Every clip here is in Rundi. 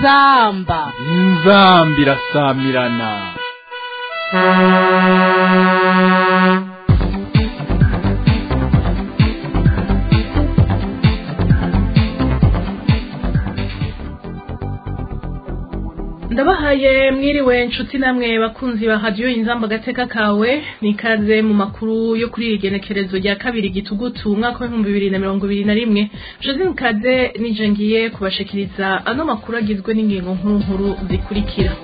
inzamba inzamba irasamirana ndabahaye mwiriwe nshuti namwe bakunzi ba radiyo inzamba agateka kawe nikaze mu makuru yo kuri iri genekerezo rya kabiri gitugutu umwaka w'ibihumbi bibiri na mirongo ibiri na rimwe josine kaze nije ngiye kubashikiriza ano makuru agizwe n'ingingo nkuru nkuru zikurikira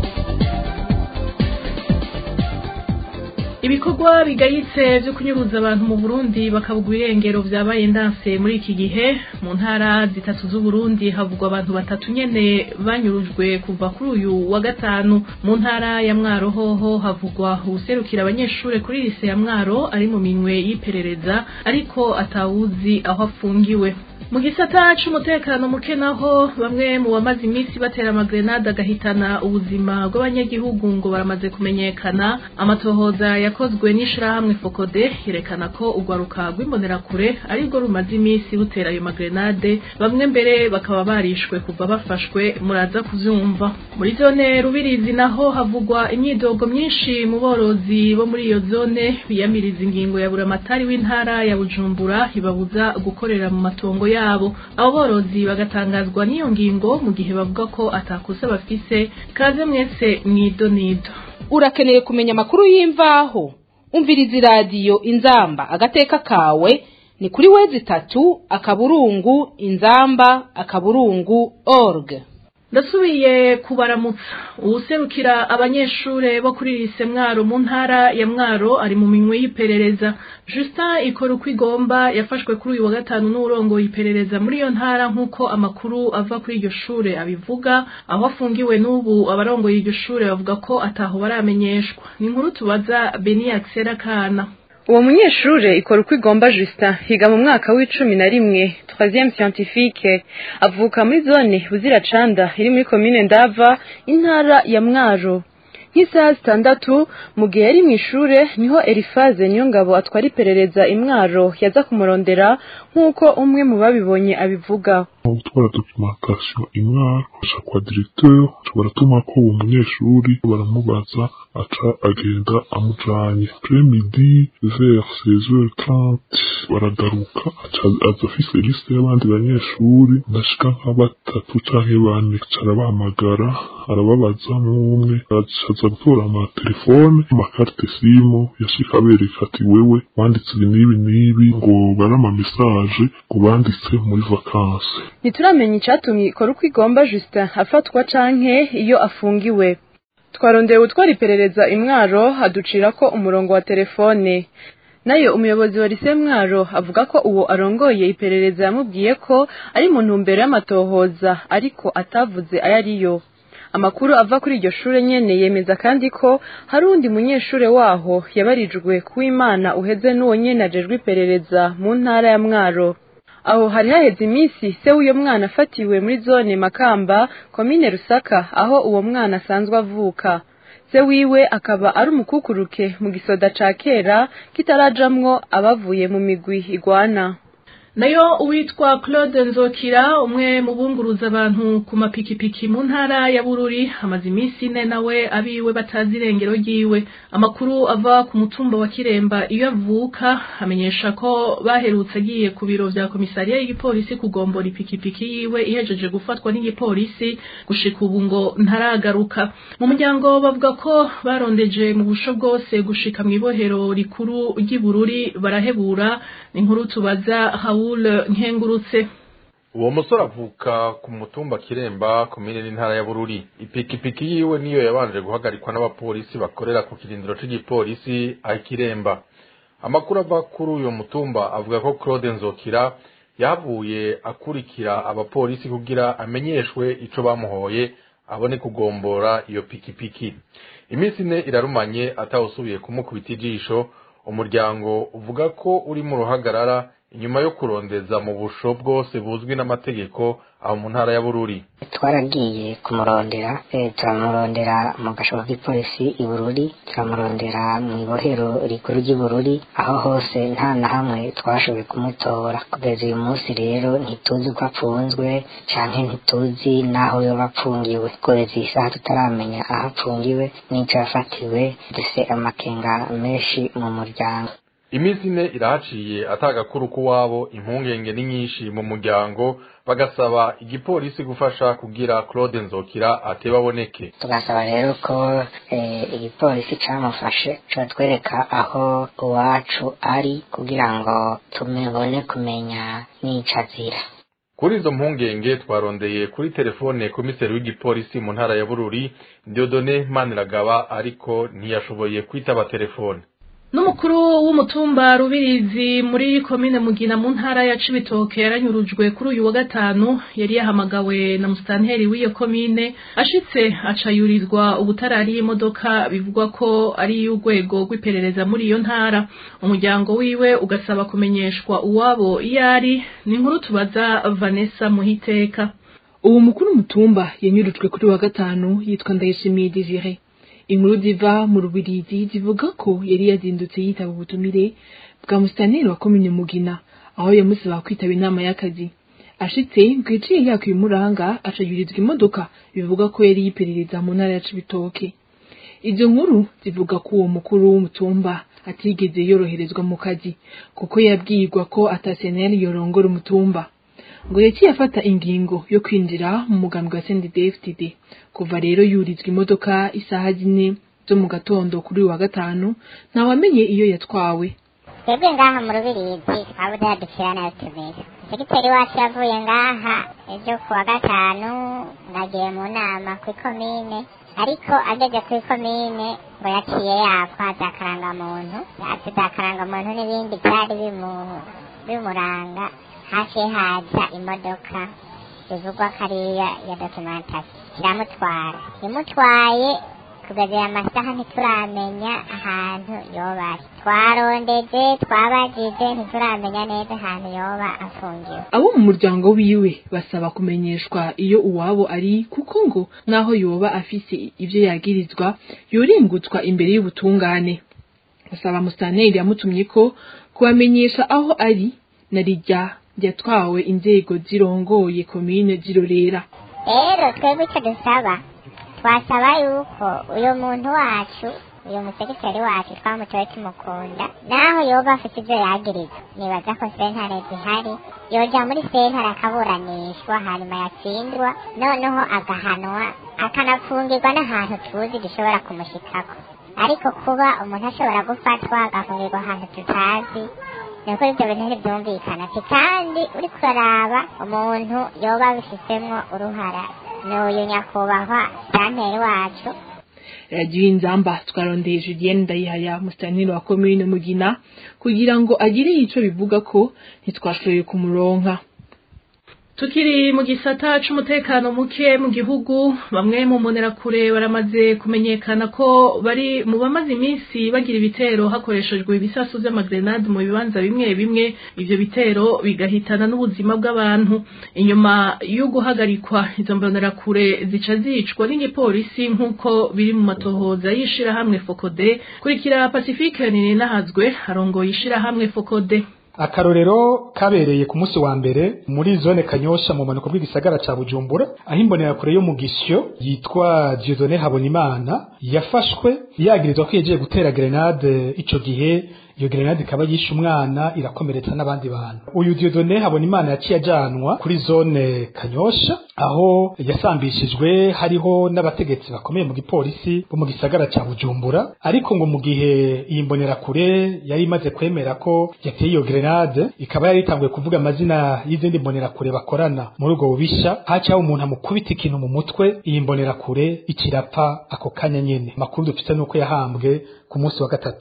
ibikorwa bigayitse byo kunyuruza abantu mu Burundi bakabugwa irengero vyabaye ndanse muri iki gihe mu ntara zitatu z'u Burundi havugwa abantu batatu nyene banyurujwe kuva kuri uyu wa gatanu mu ntara ya Mwaro hoho havugwa userukira abanyeshure kuri lise ya Mwaro ari mu minwe y'iperereza ariko atawuzi aho afungiwe mu gisata c'umutekano muke naho bamwe mu bamaze iminsi batera amagrenade agahitana ubuzima bw'abanyagihugu ngo baramaze kumenyekana amatohoza yakozwe n'ishirahamwe fokode yerekana ko urwaruka rw'imbonerakure arirwo rumaze iminsi rutera ayo magrenade bamwe mbere bakaba barishwe kuva bafashwe muraza kuvyumva muri zone rubirizi naho havugwa imyidogo myinshi mu borozi bo muri iyo zone biyamiriza ingingo ya buramatari w'intara ya bujumbura ibabuza gukorera mu matongo yabo abo borozi bagatangazwa n'iyo ngingo mu gihe bavuga ko atakosa bafise kaze mwese mwidonido urakeneye kumenya amakuru y'imvaho umviriza iradiyo inzamba agateka kawe ni kuri wezi itatu akaburungu inzamba akaburungu org ndasubiye kubaramutsa uwuserukira abanyeshure bo kuri lise mwaro mu ntara ya mwaro ari mu minwe y'iperereza justin ikora uko igomba yafashwe kuri uyu wa gatanu n'uwurongoye iperereza muri iyo ntara nk'uko amakuru ava kuri iryo shure abivuga aho afungiwe n'ubu abarongoye iryo shure bavuga ko ataho baramenyeshwa ni inkuru tubaza beni akisera kana uwo munyeshure ikora uko igomba Justin higa mu mwaka w'icumi na rimwe troisième scientifique avuka muri zone buziracanda iri muri komine ndava intara ya mwaro nk'isaha zitandatu mu gihe yari mu ishure niho Elifaze niyo ngabo atwara iperereza imwaro yaza kumurondera nk'uko umwe mu babibonye abivuga gutwara documentation imwaro aca kwa directeur baratuma ko uwo munyeshuri baramubaza aca agenda amujanye premidi vers 16h30 baragaruka aca aza afise liste y'abandi banyeshuri ndashika nka batatu canke bane carabahamagara arababaza umwe aza gutora amatelefone amakarte simu yashika abereka ati wewe wanditse ibi n'ibi n'ibi ngo bari amamesaje ngo banditse muri vakanse ntituramenya icatumye ikora uko igomba Justin afatwa canke iyo afungiwe twarondeye utwara iperereza imwaro aducira ko umurongo wa telefone nayo umuyobozi wa lise mwaro avuga ko uwo arongoye iperereza yamubwiye ko ari mu ntumbero y'amatohoza ariko atavuze ayo ariyo amakuru ava kuri iryo shure nyene yemeza kandi ko hari undi munyeshure waho yabarijwe kuw'imana uheze n'uwo nyene ajejwe iperereza mu ntara ya mwaro aho hari haheze iminsi se w'uyo mwana afatiwe muri zone makamba komine rusaka aho uwo mwana asanzwe avuka se wiwe akaba ari umukukuruke mu gisoda ca kera kitarajamwo abavuye mu migwi igwana nayo uwitwa claude nzokira umwe mu bunguruza abantu ku mapikipiki mu ntara ya bururi amaze iminsi ine nawe abiwe batazi irengero ryiwe amakuru ava ku mutumba wa kiremba iyo avuka amenyesha ko baherutse agiye ku biro vya komisariya y'igipolisi kugombora ipikipiki yiwe ihejeje gufatwa n'igipolisi gushika ubu ngo ntaragaruka mu muryango bavuga ko barondeje mu busho bwose gushika mw'ibohero rikuru ry'ibururi barahebura ni inkuru tubaza hawu nkengurutse uwo musore avuka ku mutumba kiremba komine n'intara ya bururi ipikipiki yiwe niyo yabanje guhagarikwa n'abapolisi bakorera ku kirindiro cy'igipolisi aho kiremba amakuru ava kuri uyu mutumba avuga ko claude nzokira yavuye akurikira abapolisi kugira amenyeshwe ico bamuhoye abone kugombora iyo pikipiki iminsi ine irarumanye atawusubiye kumukubita ijisho umuryango uvuga ko uri mu ruhagarara inyuma yo kurondeza mu busho bwose buzwi n'amategeko aho mu ntara ya bururi twaragiye kumurondera eh, turamurondera mu gashobo k'ipolisi i bururi turamurondera mu ibohero rikuru ry'i bururi aho hose nta na hamwe twashoboye kumutora kugeza uyu munsi rero ntituzi ko apfunzwe canke ntituzi n'aho yoba apfungiwe kugeza iyi saha tutaramenya aho apfungiwe n'ico yafatiwe dufise amakenga menshi mu muryango iminsi ine irahaciye atagakuru k'uwabo impungenge ni nyinshi mu muryango bagasaba igipolisi gufasha kugira claude nzokira ateba aboneke tugasaba rero ko eh, igipolisi camufashe cotwereka aho iwacu ari kugira ngo tumubone kumenya n'ico azira kuri izo mpungenge twarondeye kuri telefone komiseri w'igipolisi mu ntara ya bururi diodone maniragaba ariko ntiyashoboye kwitaba telefone n'umukuru w'umutumba rubirizi muri komine mugina mu ntara ya cibitoke yaranyurujwe kuri uyu wa gatanu yari yahamagawe na musitanteri w'iyo komine ashitse acayurizwa ubutarari y'imodoka bivugwa ko ari iy'urwego rw'iperereza muri iyo ntara umuryango wiwe ugasaba kumenyeshwa uwabo iyo ari ni inkuru tubaza vanessa muhiteka uwo mukuru w'umutumba yanyurujwe kuri wa gatanu yitwa ndayishimiye desire inkuru ziva mu rubirizi zivuga ko yari yazindutse yitaba ubutumire bwa musitaneri wa komine mugina aho yamusaba kwitaba inama y'akazi ashitse ngo yaciye yakwiye umuranga acayurizwa imodoka bivuga ko yari yiperereza mu ntara ya cibitoke izo nkuru zivuga ko uwo mukuru w'umutumba atigeze yoroherezwa mu kazi kuko yabwirwa ko ataseneri yorongora umutumba ngo yaciye afata ingingo yo kwinjira mu mugambi wa CNDD-FDD kuva rero yurizwa imodoka isaha zine zo mu gatondo kuri uyu wa gatanu ntawamenye iyo yatwawe twebwe ngaha mu rubirizi twabuze hadukira nayo tumeze segiteri wacu yavuye ngaha ejo ku wa gatanu nagiye mu nama ku ikomine ariko ageze ku ikomine ngo yaciye yapfa za karangamuntu yatse za karangamuntu n'ibindi byari bimu- bimuranga hafi haza imodoka bivugwa ko ari iya ya dokimentasi iramutwara imutwaye kugeza aya masaha ntituramenya ahantu yoba ari twarondeje twabajije ntituramenya neza ahantu yoba afungiwe abo mu muryango wiwe basaba kumenyeshwa iyo uwabo ari kuko ngo naho yoba afise ivyo yagirizwa yoringutswa imbere y'ubutungane basaba musitanteri yamutumye ko kubamenyesha aho ari na rijya ryatwawe inzego zirongoye komine zirorera rero twebwe icyo dusaba twasaba yuko uyu muntu wacu uyu musekiteri wacu twamutoye tumukunda naho yoba afite ibyo yagirizwa nibaza ko sentare zihari yoja muri sentare akaburanishwa hanyuma yatsindwa noneho agahanwa akanafungirwa n'ahantu tuzi gishobora kumushikako ariko kuba umuntu ashobora gufatwa agafungirwa ahantu tutazi nuko ibyo bintu ntibyumvikana ati kandi uri kuraraba umuntu yoba abifitemo uruhara ni uyu nyakubahwa santeri wacu radiyo inzamba twarondeye julienne ndayihaya musitanteri wa komine mugina kugira ngo agire ico bivuga ko ntitwashoboye kumuronka tukiri mu gisata c'umutekano muke mu gihugu bamwe mu mbonerakure baramaze kumenyekana ko bari mu bamaze iminsi bagira ibitero hakoreshejwe ibisasu vy'amagrenade mu bibanza bimwe bimwe ivyo bitero bigahitana n'ubuzima bw'abantu inyuma yo guhagarikwa izo mbonerakure zica zicwa n'igipolisi nk'uko biri mu matohoza y'ishirahamwe fokode kurikira pacifique ninahazwe arongoye ishirahamwe fokode akarorero kabereye ku munsi wa mbere muri zone kanyosha mu manuko bw'igisagara ca bujumbura aho imbonerakure yo mu gisyo yitwa diodone habonimana yafashwe yagirizwa ko yagiye gutera grenade ico gihe iyo grenade ikaba yishe umwana irakomeretsa n'abandi bantu uyu diodone habonimana yaciye ajanwa kuri zone kanyosha aho yasambishijwe hariho n'abategetsi bakomeye mu gipolisi bo mu gisagara ca bujumbura ariko ngo mu gihe iyi mbonerakure yari imaze kwemera ko yateye iyo grenade ikaba yari itanguye kuvuga amazina y'izindi mbonerakure bakorana muri ubwo bubisha hacaho umuntu amukubita ikintu mu mutwe iyi mbonerakure ikirapfa ako kanya nyene makuru dufite nuko yahambwe ku munsi wa gatatu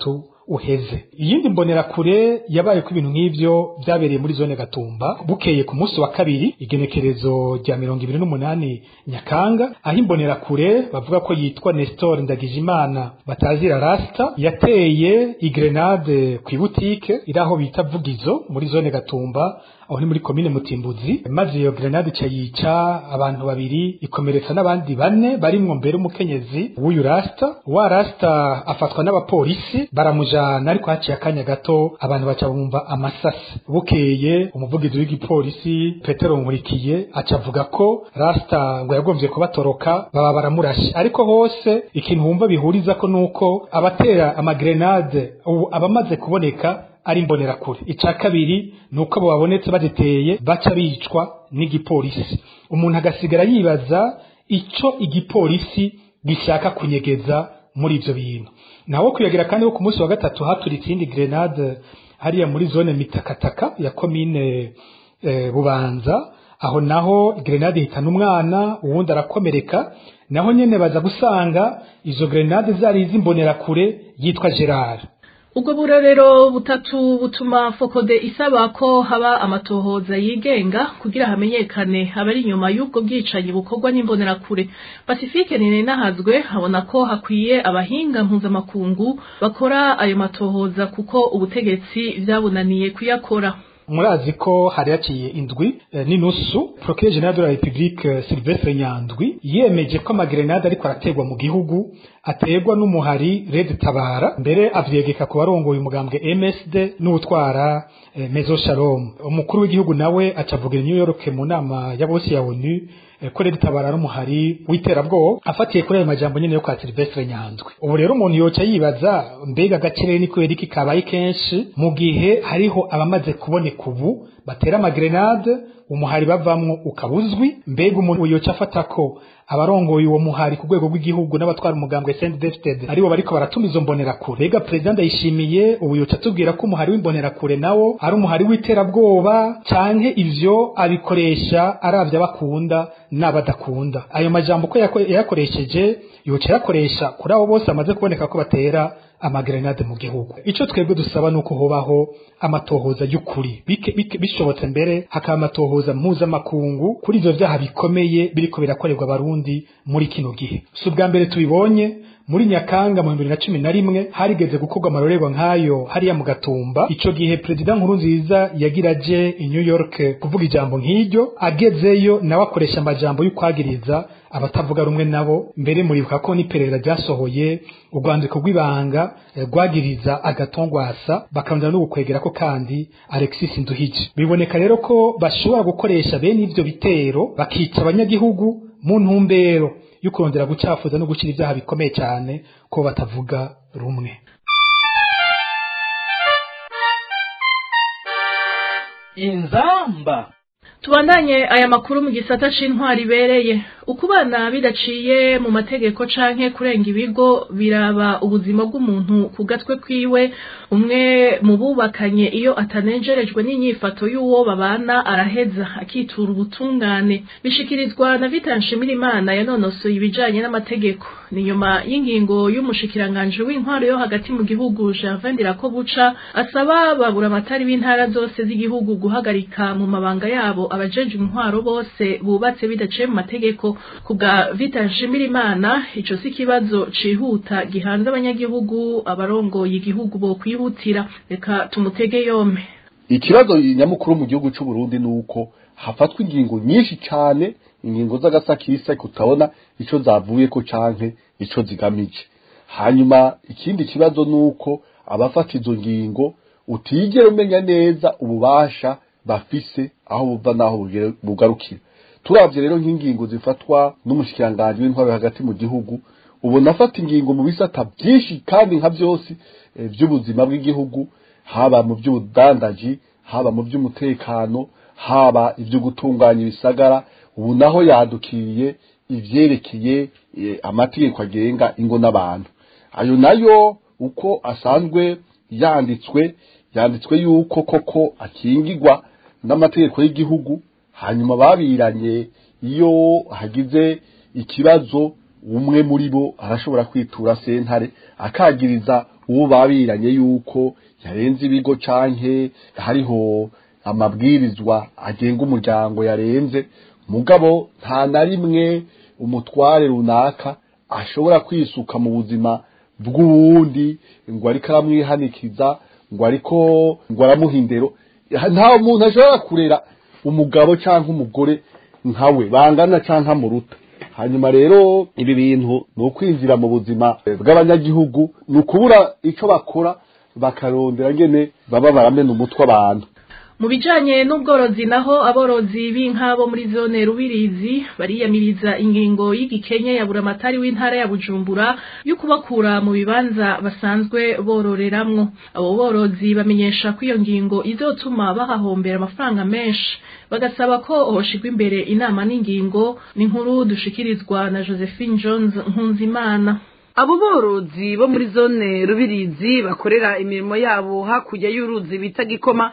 uheze iyindi mbonerakure yabaye ko ibintu nk'ivyo vyabereye muri zone gatumba bukeye ku munsi wa kabiri igenekerezo rya mirongo ibiri n'umunani nyakanga aho imbonerakure bavuga ko yitwa nestor ndagijimana batazira rasta yateye igrenade ku ibutike iri aho bita vugizo muri zone gatumba aho ni muri komine mutimbuzi maze iyo grenade ica yica abantu babiri ikomeretsa n'abandi bane barimwo mbere umukenyezi w'uyu rasta wa rasta afatwa n'abapolisi baramujana ariko haciye akanya gato abantu baca bumva amasasi bukeye umuvugizi w'igipolisi petero nkurikiye aca avuga ko rasta ngo yagombye kubatoroka baba baramurashe ariko hose ikintu wumva bihuriza ko nuko abatera amagrenade ubu abamaze kuboneka ari imbonerakure icya kabiri ni uko abo babonetse baziteye baca bicwa n'igipolisi umuntu agasigara yibaza icyo igipolisi gishaka kunyegeza muri ibyo bintu naho kuyagira kandi ko ku munsi wa gatatu haturitse iyindi grenade hariya muri zone mitakataka ya komine bubanza aho naho grenade ihitana umwana uwundi arakomereka naho nyine baza gusanga izo grenade zari iz'imbonerakure yitwa gerard ubwo burorero butatu butuma fokode isaba ko haba amatohoza yigenga kugira hamenyekane abari inyuma y'ubwo bwicanyi bukorwa n'imbonerakure pacifique ninahazwe habona ko hakwiye abahinga mpuzamakungu bakora ayo matohoza kuko ubutegetsi vyabunaniye kuyakora murazi ko hari haciye indwi e, n'inusu procureur general de la république Sylvestre Nyandwi yemeje ko amagrenade ariko arategwa mu gihugu ategwa n'umuhari Red Tabara mbere avyegeka ku barongoye umugambwe MSD n'utwara e, Mezo Shalom umukuru w'igihugu nawe acavuga New York mu nama ya bose ya ONU ko Red Tabara ari umuhari w'iterabwoba afatiye kuri ayo majambo nyene yo kwa Sylvestre Nyandwi ubu rero umuntu yoca yibaza mbega agakirere ni kubera iki kabaye kenshi mu gihe hariho abamaze kuboneka ubu batera amagrenade umuhari bavamwo ukabuzwi mbega umuntu yoca afata ko abarongoye uwo muhari ku rwego rw'igihugu n'abatwara umugambwe Saint David aribo bariko baratuma izo mbonerakure mbega president yishimiye ubu yoca atubwira ko umuhari w'imbonerakure nawo ari umuhari w'iterabwoba canke ivyo abikoresha aravya bakunda n'abadakunda ayo majambo ko yayakoresheje yoca yakoresha kuri abo bose amaze kuboneka ko batera amagrenade mu gihugu ico twebwe dusaba nuko hobaho amatohoza y'ukuri bishobotse mbere hakaba amatohoza mpuzamakungu kuri ivyo vyaha bikomeye biriko birakorerwa abarundi muri kino gihe si ubwa mbere tubibonye muri nyakanga mu bibiri na cumi na rimwe harigeze gukorwa amarorerwa nk'ayo hariya mu gatumba ico gihe perezida nkuru nziza yagira aje i new york kuvuga ijambo nk'iryo agezeyo nawe akoresha amajambo y'ukwagiriza abatavuga rumwe nabo mbere muribuka ko n'iperereza ryasohoye urwandiko rw'ibanga rwagiriza agatongwasa bakarondera no gukwegera ko kandi alexis nduhije biboneka rero ko bashobora gukoresha bene ivyo bitero bakica abanyagihugu mu ntumbero yo kurondera gucafuza no gushyira ibyaha bikomeye cyane ko batavuga rumwe inzamba tubandanye aya makuru mu gisata c'intwari ibereye uko bana bidaciye mu mategeko canke kurenga ibigo biraba ubuzima bw'umuntu ku gatwe kwiwe umwe mu bubakanye iyo atanejerejwe n'inyifato y'uwo babana araheza akitura ubutungane bishikirizwa na Vita Nshimirimana yanonosoye ibijanye n'amategeko ni nyuma y'ingingo y'umushikiranganje w'intwaro yo hagati mu gihugu Gervin Dirakobuca asaba babura amatari b'intara zose z'igihugu guhagarika mu mabanga yabo abajeje intwaro bose bubatse bidaciye mu mategeko kubwa Vita Nshimirimana ico si kibazo cihuta gihanze abanyagihugu abarongoye igihugu bo kwihutira reka tumutege yompe ikibazo nyamukuru mu gihugu cy'u Burundi nuko hafatwa ingingo nyinshi cyane ingingo z'agasakisa kutabona ico zavuye ko canke ico zigamije hanyuma ikindi kibazo nuko abafata izo ngingo utigera umenya neza ububasha bafise aho buva naho bugarukira turavye rero nk'ingingo zifatwa n'umushikiranganje w'intwaro hagati mu gihugu ubona afata ingingo mu bisata byinshi kandi nka byose by'ubuzima bw'igihugu haba mu by'ubudandaji haba mu by'umutekano haba ibyo gutunganya ibisagara ubu naho yadukiriye ivyerekeye amategeko agenga ingo n'abantu ayo nayo uko asanzwe yanditswe yanditswe yuko koko akingirwa n'amategeko y'igihugu hanyuma babiranye iyo hagize ikibazo umwe muri bo arashobora kwitura sentare akagiriza uwo babiranye yuko yarenze ibigo canke hariho amabwirizwa agenga umuryango yarenze mugabo nta na rimwe umutware runaka ashobora kwisuka mu buzima bw'uwundi ngo ariko aramwihanikiza ngo ariko ngo aramuha indero nta muntu ashobora kurera umugabo cyangwa umugore nkawe bangana cyangwa amuruta hanyuma rero ibi bintu ni ukwinjira mu buzima bw'abanyagihugu ni ukubura icyo bakora bakarondera ngene baba baramena umutwe abantu mu bijanye n'ubworozi naho aborozi b'inka bo muri zone rubirizi bariyamiriza ingingo y'igikenye ya buramatari w'intara ya bujumbura yo kubakura mu bibanza basanzwe bororeramwo abo borozi bamenyesha ko iyo ngingo izotuma bahahombera amafaranga menshi bagasaba ko hoshigwa imbere inama n'ingingo ni nkuru dushikirizwa na josephine jones nkunzimana abo borozi bo muri zone rubirizi bakorera imirimo yabo hakurya y'uruzi bita gikoma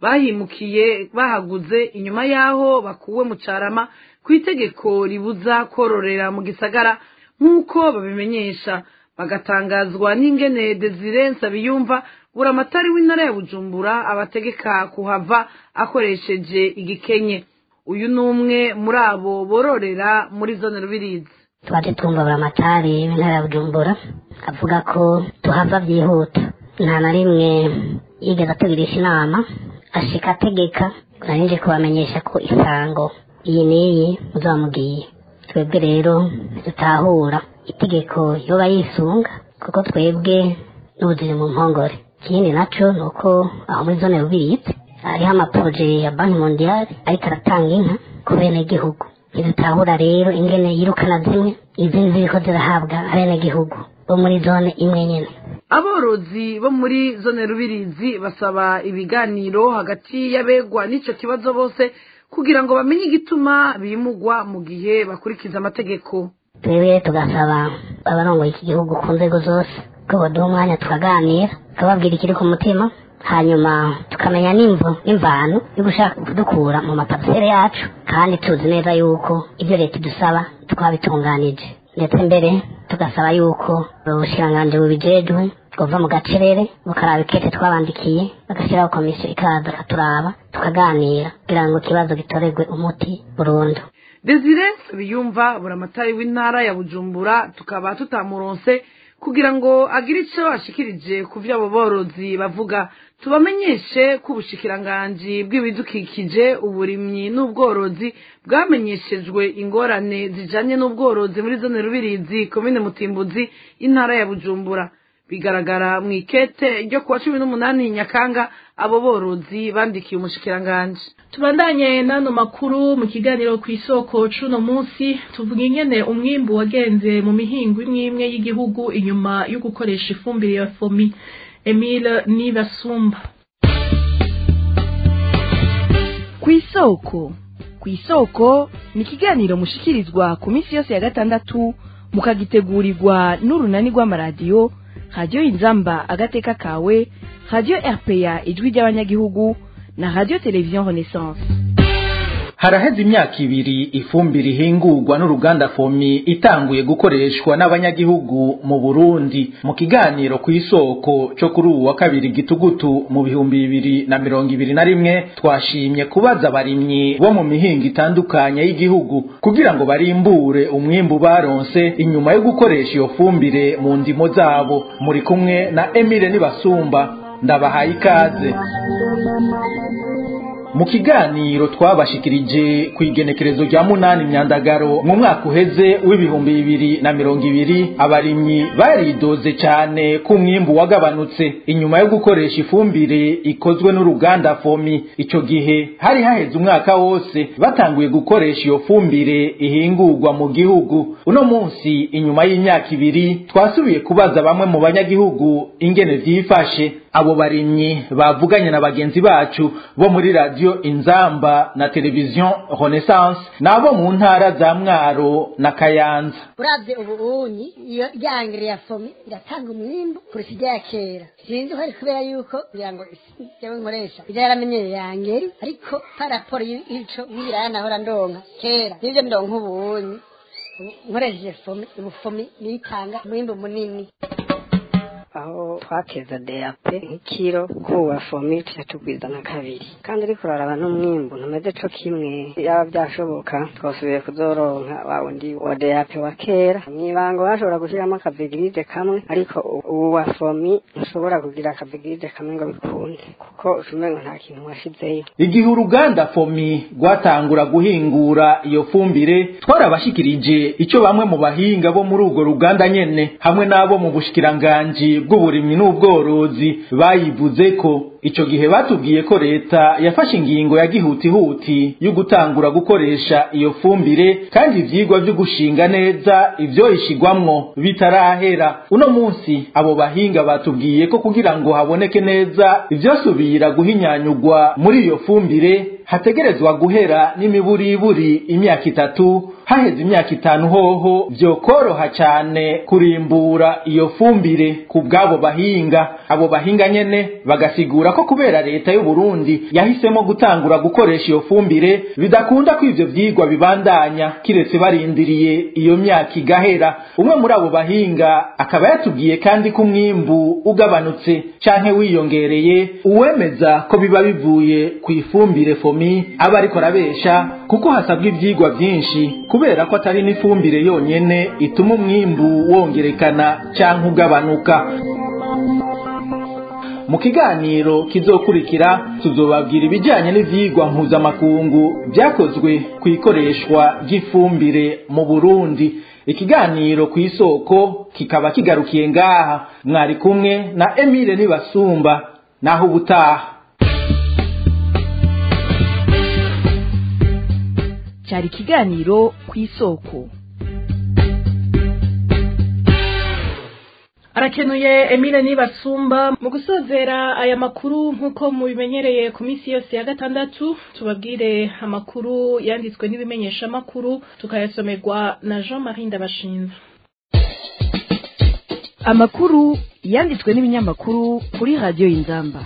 bahimukiye bahaguze inyuma y'aho bakuwe mu carama ku itegeko ribuza kororera mu gisagara nk'uko babimenyesha bagatangazwa n'ingene desire nsabiyumva buramatari w'intara ya bujumbura abategeka kuhava akoresheje igikenye uyu ni umwe muri abo bororera muri zone rubirizi twaje twumva buramatari w'intara ya bujumbura avuga ko tuhava byihuta nta na rimwe yigeze atugirisha inama ashika ategeka narinje kubamenyesha ko isango iyi n'iyi muzamubwiye twebwe rero dutahura itegeko yoba yisunga kuko twebwe n'ubuzima mu mpongore ikindi naco ni uko aho muri zone rubirizi hariho amaporoje ya banki mondiyari ariko aratanga inka ku benegihugu ntidutahura rero ingene yirukana zimwe izindi ziriko zirahabwa abenegihugu bo muri zone imwe nyene aborozi bo muri zone rubirizi basaba ibiganiro hagati y'abegwa n'icyo kibazo bose kugira ngo bamenye igituma bimugwa mu gihe bakurikiza amategeko twebwe tugasaba abarongoye iki gihugu ku nzego zose ko baduha umwanya tukaganira tukababwira ikiri ku mutima hanyuma tukamenya n'imvo n'imvano yo gushaka kudukura mu maparisere yacu kandi tuzi neza yuko ibyo leta idusaba twabitunganije ndetse mbere tugasaba yuko ubushiranganji bubijejwe bwova mu gacerere bukaraba ikete twabandikiye bagashyiraho komisiyo ikaza ikaturaba tukaganira kugira ngo ikibazo gitorerwe umuti burundu desire biyumva buramatari w'intara ya bujumbura tukaba tutamuronse kugira ngo agire icyo ashikirije ku byo abo borozi bavuga tubamenyeshe ko ubushikiranganji bw'ibidukikije uburimyi n'ubworozi bwamenyeshejwe ingorane zijanye n'ubworozi muri zone rubirizi komine mutimbuzi intara ya bujumbura bigaragara mu ikete ryo kuwa cumi n'umunani nyakanga abo borozi bandikiye umushikiranganji tubandanye n'ano makuru mu kiganiro ku isoko c'uno munsi tuvuga ingene umwimbu wagenze mu mihingo imwe imwe y'igihugu inyuma yo gukoresha ifumbire ya fomi emile nibasumba ku isoko ku isoko ni ikiganiro mushikirizwa ku minsi yose ya gatandatu mukagitegurirwa n'urunani rw'amaradiyo radiyo inzamba agateka kawe radiyo rpa ijwi ry'abanyagihugu na radiyo televiziyo renaissance haraheze imyaka ibiri ifumbire ihingurwa n'uruganda fomi itanguye gukoreshwa n'abanyagihugu mu burundi mu kiganiro ku isoko cyo kuri ubu wa kabiri gitugutu mu bihumbi bibiri na mirongo ibiri na rimwe twashimye kubaza abarimyi bo mu mihingo itandukanye y'igihugu kugira ngo barimbure umwimbu baronse inyuma yo gukoresha iyo fumbire mu ndimo zabo muri kumwe na emile nibasumba ndabahaye ikaze mu kiganiro twabashikirije ku igenekerezo rya munani myandagaro mu mwaka uheze w'ibihumbi bibiri na mirongo ibiri abarimyi baridoze cyane ko umwimbu wagabanutse inyuma yo gukoresha ifumbire ikozwe n'uruganda fomi icyo gihe hari haheze umwaka wose batanguye gukoresha iyo fumbire ihingurwa mu gihugu uno munsi inyuma y'imyaka ibiri twasubiye kubaza bamwe mu banyagihugu ingene vyifashe abo barimyi bavuganye na bagenzi bacu bo muri radio inzamba na televiziyo renaissance nabo mu ntara za mwaro na kayanza uravye ubunyi iyo ryangire ya fomi iratanga umwimbu kurusha irya kera sinzi ko ari kubera yuko kugira ngo jewe nkoresha ivyo yaramenyereye yangeri ariko paraporo y'ico y'ibiraya nahora ndonka kera nivyo ndonka ubunyi nkoresheje fomi ubu fomi niyitanga umwimbu munini aho twakeza DAP nk'ikiro kuwa fomi tuca tugwiza na kabiri kandi ariko uraraba n'umwimbu ntumeze co kimwe yaba byashoboka twasubiye kuzoronka wa wundi wa DAP wa kera mwibango bashobora gushiramo akavigiride kamwe ariko ubu wa fomi ntushobora kugira akavigiride kamwe ngo bikunde kuko ucumengo nta kintu washizeyo igihe uruganda fomi rwatangura guhingura iyo fumbire twarabashikirije ico bamwe mu bahinga bo muri urwo ruganda nyene hamwe n'abo mu bushikiranganji bw'uburimyi n'ubworozi bayivuze ko ico gihe batubwiye ko leta yafashe ingingo ya gihutihuti yo gutangura gukoresha iyo fumbire kandi ivyigwa vyo gushinga neza ivyo ishigwamwo bitarahera uno munsi abo bahinga batubwiye ko kugira ngo haboneke neza ivyosubira guhinyanyugwa muri iyo fumbire hategerezwa guhera n'imiburiburi imyaka itatu haheze imyaka itanu hoho vyokoroha cane kurimbura iyo fumbire ku bw'abo bahinga abo bahinga nyene bagasigura ko kubera leta y'u Burundi yahisemo gutangura gukoresha iyo fumbire bidakunda ko ivyo vyigwa bibandanya kiretse barindiriye iyo myaka igahera umwe muri abo bahinga akaba yatubwiye kandi ko umwimbu ugabanutse canke wiyongereye uwemeza ko biba bivuye ku ifumbire fomi aba ariko arabesha kuko hasabwa ivyigwa vyinshi kubera ko atari n'ifumbire yonyene ituma umwimbu wongerekana canke ugabanuka mu kiganiro kizokurikira tuzobabwira ibijyanye n'ivyigwa mpuzamakungu vyakozwe ku ikoreshwa ry'ifumbire mu burundi ikiganiro ku isoko kikaba kigarukiye ngaha mwari kumwe na emile nibasumba naho ubutaha cyari ikiganiro ku isoko arakenuye emile nibasumba mu gusozera aya makuru nk'uko mubimenyereye ku minsi yose ya gatandatu tubabwire amakuru yanditswe n'ibimenyeshamakuru tukayasomerwa na jean marie ndabashinze amakuru yanditswe n'ibinyamakuru kuri radiyo y'inzamba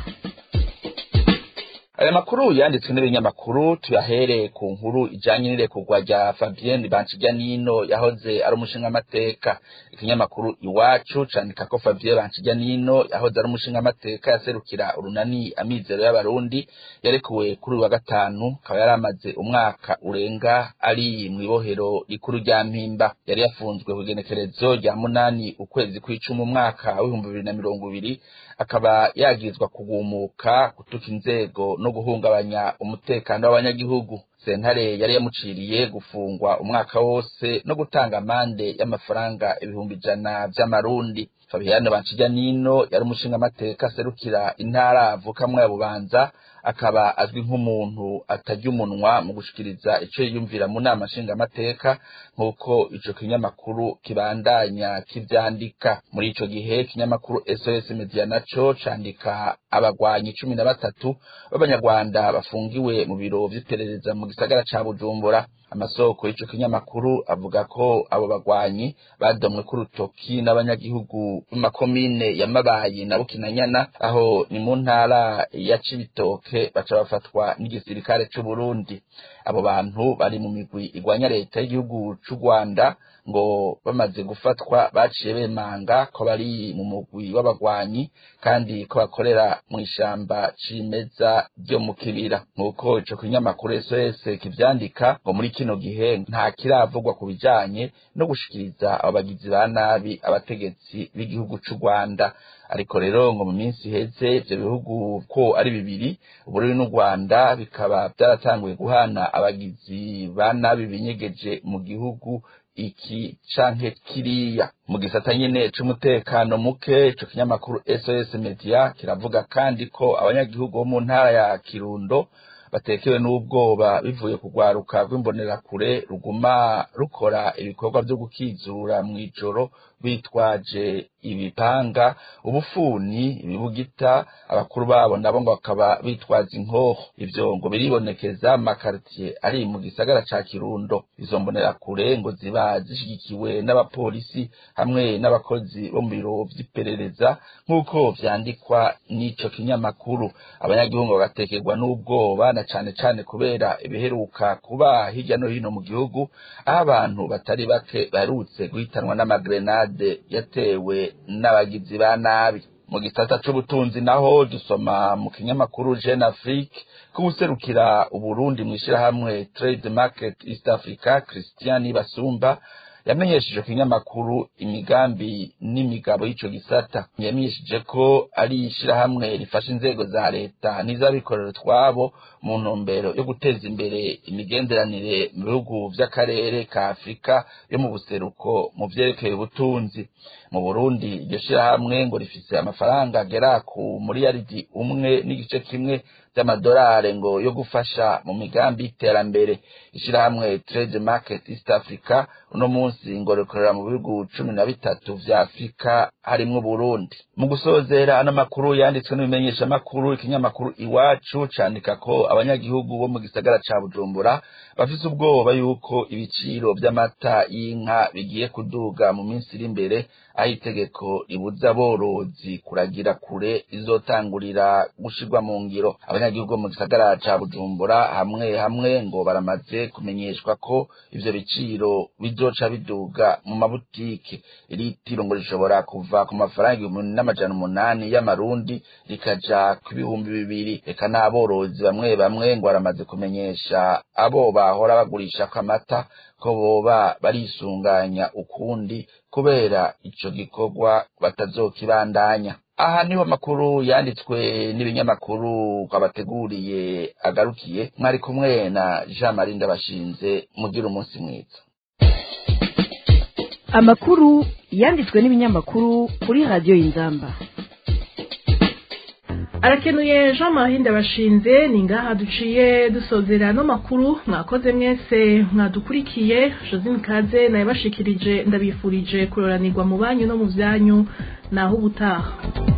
aya makuru yanditswe n'ibinyamakuru tuyahere ku nkuru ijanye n'irekurwa rya Fabienne Banshijyanino yahoze ari umushingamateka ikinyamakuru iwacu candika ko Fabien Banshijyanino yahoze ari umushingamateka yaserukira urunani amizero y'abarundi yarekuwe kuri uyu wa gatanu akaba yari amaze umwaka urenga ari mw'ibohero rikuru rya Mpimba yari yafunzwe ku igenekerezo rya munani ukwezi kw'icumi umwaka w'ibihumbi bibiri na mirongo ibiri akaba yagirizwa kugumuka gutuka inzego no guhungabanya umutekano w'abanyagihugu sentare yari yamuciriye gufungwa umwaka wose no gutanga amande y'amafaranga ibihumbi ijana vy'amarundi Fabiane Banshijyanino yari umushingamateka aserukira intara avukamwo ya Bubanza akaba azwi nk'umuntu atarya umunwa mu gushikiriza ico yiyumvira mu nama nshingamateka nk'uko ico kinyamakuru kibandanya kivyandika muri ico gihe ikinyamakuru SOS Media naco candika abagwanyi cumi na batatu b'abanyarwanda bafungiwe mu biro vy'iperereza mu gisagara ca Bujumbura amasoko y'ico kinyamakuru avuga ko abo bagwanyi badomwe ku rutoki n'abanyagihugu b'amakomine ya Mabayi na Bukinanyana aho ni mu ntara ya Cibitoke baca bafatwa n'igisirikare c'u Burundi abo bantu bari mu migwi igwanya leta y'igihugu c'u Rwanda ngo bamaze gufatwa baciye bemanga ko bari mu mugwi w'abagwanyi kandi ko bakorera mu ishamba cimeza ryo mu kibira nk'uko ico kinyamakuru SOS kivyandika ngo muri kino gihe nta kiravugwa ku bijanye no gushikiriza abo bagizi ba nabi abategetsi b'igihugu c'u Rwanda ariko rero ngo mu minsi iheze ivyo bihugu ko ari bibiri Uburundi n'u Rwanda bikaba byaratanguye guhana abagizi ba nabi binyegeje mu gihugu iki canke kiriya mu gisata nyene c'umutekano muke ico kinyamakuru SOS Media kiravuga kandi ko abanyagihugu bo mu ntara ya Kirundo batekewe n'ubwoba bivuye kugwaruka rw'imbonerakure ruguma rukora ibikorwa vyo gukizura mw'ijoro bitwaje ibipanga ubufuni ibibugita abakuru babo nabo ngo bakaba bitwaza inkoho ivyo ngo biribonekeza makartier ari mu gisagara ca Kirundo izo mbonerakure ngo ziba zishigikiwe n'abapolisi hamwe n'abakozi bo mu biro vy'iperereza nk'uko vyandikwa n'ico kinyamakuru abanyagihugu bagatekerwa n'ubwoba na cane cane kubera ibiheruka kuba hirya no hino mu gihugu aho abantu batari bake baherutse guhitanwa n'amagrenade yatewe n'abagizi ba nabi mu gisata c'ubutunzi naho dusoma mu kinyamakuru Jeune Afrique ko userukira uburundi mu ishirahamwe Trade Market East Africa Christian Basumba yamenyesheje ku kinyamakuru imigambi n'imigabo y'ico gisata yamenyesheje ko ari ishirahamwe rifasha inzego za leta n'iz'abikorera twabo mu ntumbero yo guteza imbere imigenderanire mu bihugu vy'akarere ka afurika yo mu buseruko mu vyerekeye ubutunzi mu burundi iryo shirahamwe ngo rifise amafaranga agera ku muriyaridi umwe n'igice kimwe by'amadolari ngo yo gufasha mu migambi y'iterambere ishirahamwe trade market east africa uno munsi ngo rikorera mu bihugu cumi na bitatu vya afurika harimwo uburundi mu gusozera ano makuru yanditswe n'ibimenyeshamakuru ikinyamakuru iwacu candika ko abanyagihugu bo mu gisagara ca bujumbura bafise ubwoba yuko ibiciro vy'amata y'inka bigiye kuduga mu minsi iri imbere aho itegeko ribuza aborozi kuragira kure rizotangurira gushirwa mu ngiro abanyagihugu bo mu gisagara ca bujumbura hamwe hamwe ngo baramaze kumenyeshwa ko ivyo biciro bizoca biduga mu mabutike iritiro ngo rishobora kuva ku mafaranga ibihumbi n'amajana umunani y'amarundi rikaja ku bihumbi bibiri reka n'aborozi bamwe bamwe ngo baramaze kumenyesha abo bahora bagurishako amata ko boba barisunganya ukundi kubera ico gikorwa batazokibandanya aha niho amakuru yanditswe n'ibinyamakuru twabateguriye agarukiye mwari kumwe na jean marie ndabashinze mugira umunsi mwiza amakuru yanditswe n'ibinyamakuru kuri radiyo y'inzamba arakenuye jean marie ndabashinze ni ngaha duciye dusozera ano makuru mwakoze mwese mwadukurikiye josine kaze nayabashikirije ndabifurije kuroranirwa mu banyu no mu byanyu naho ubutaha